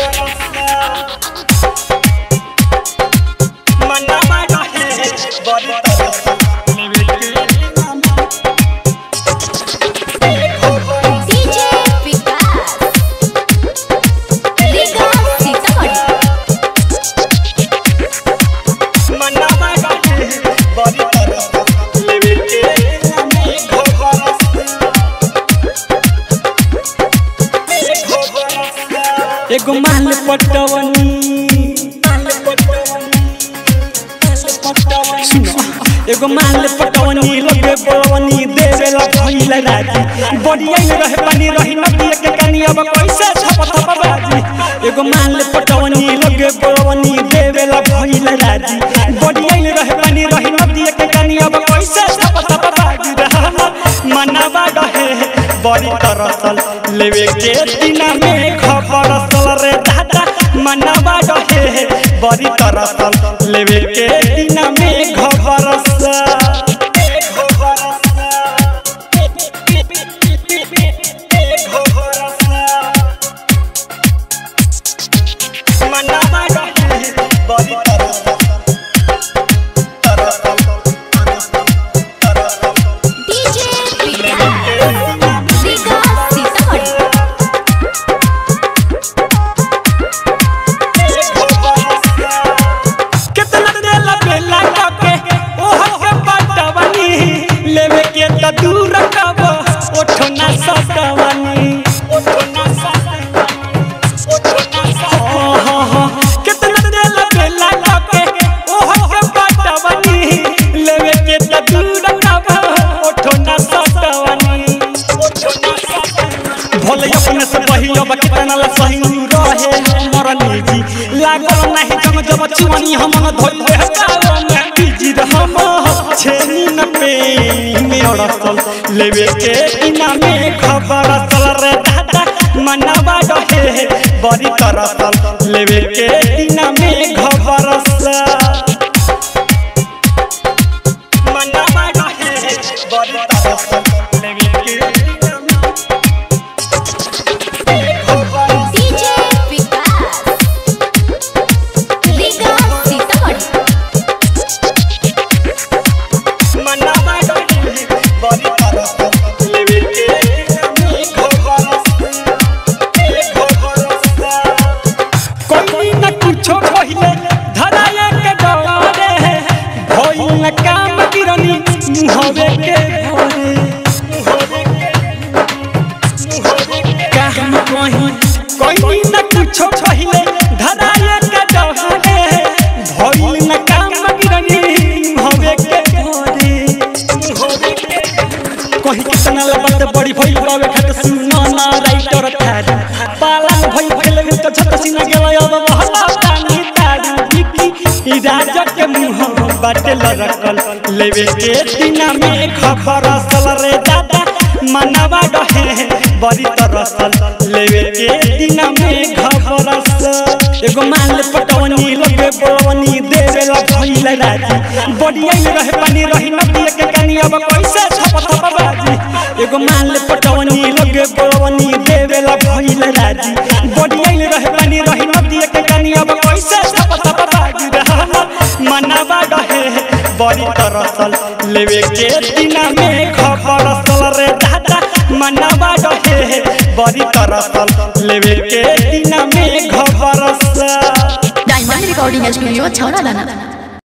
मनवा रहे बड़ी तरस लेवे के डीजे विकास लीगा सीतामढ़ी मनवा रहे बड़ी तरस लेवे के एगो माल पटवनी सुनो, एगो माल पटवनी लगे बड़वनी देवेला भइला राजी बढ़िया में रहे पानी रही नदी के कनी अब कैसे छप छप बाजी एगो माल पटवनी लगे बड़वनी देवेला भइला राजी बढ़िया में रहे पानी रही नदी के कनी अब कैसे छप छप बाजी रहना मनवा रहे बड़ी तरसल लेवे के दिना में खबर सल रे दादा मनवा रहे बड़ी तरसल लेवे के दिना में खबर मनवा रहे बड़ी डीजे विकास लीगा सीतामढ़ी कितना देला बेला के ओह के पटवनी लेवे के त दूर कब ओठो ना सटवनी ओठो ना सटवनी ओठो ना सटवनी कितना देला बेला के ओह के पटवनी लेवे के त दूर कब ओठो ना सटवनी ओठो ना सटवनी भले अपने से बही अब कितना ला सही रहे हमर निजी लागल नहीं जम जब चुवनी हम न धोइले हटाओ में बिजी हम छेनी न पे में अड़सल लेवे के इना में खबर सल रे दादा मनवा रहे बड़ी तरसल लेवे के इना में खबर सल मनवा रहे बड़ी तरसल लेवे के इना में डीजे विकास लीगा सीतामढ़ी मनवा रहे बड़ी तरसल लेवे के कोई न कुछो पहिले धराए के डरे भइल न काम किरनी मुहवे के भरे काम कहीं कोई न कुछो पहिले धराए के डरे भइल न काम किरनी मुहवे के भरे कहीं कितना लबत बड़ी भइल बावे खत सुना ना राइटर थारी पाला भइल भइल में तो छत सिना गेला अब बहला पानी तारी बिकी ई राजा के मुंह बाटे लरकल लेवे के दिना में खबर सल रे दादा मनवा रहे बड़ी तरसल लेवे के दिना में खबर सल एगो माल पटवनी लगे बड़वनी देवेला भइल राजी बढ़िया में रहे पानी रही नदी के कनी अब कैसे छप छप बाजी एगो माल पटवनी लगे बड़वनी देवेला भइल राजी बढ़िया में रहे पानी रही नदी के कनी अब कैसे छप छप बाजी रहना मनवा रहे बड़ी तरसल लेवे के दिना में खबर सल रे दादा मनवा रहे बड़ी तरसल लेवे के दिना में खबर सल डायमंड रिकॉर्डिंग स्टूडियो छौरा दाना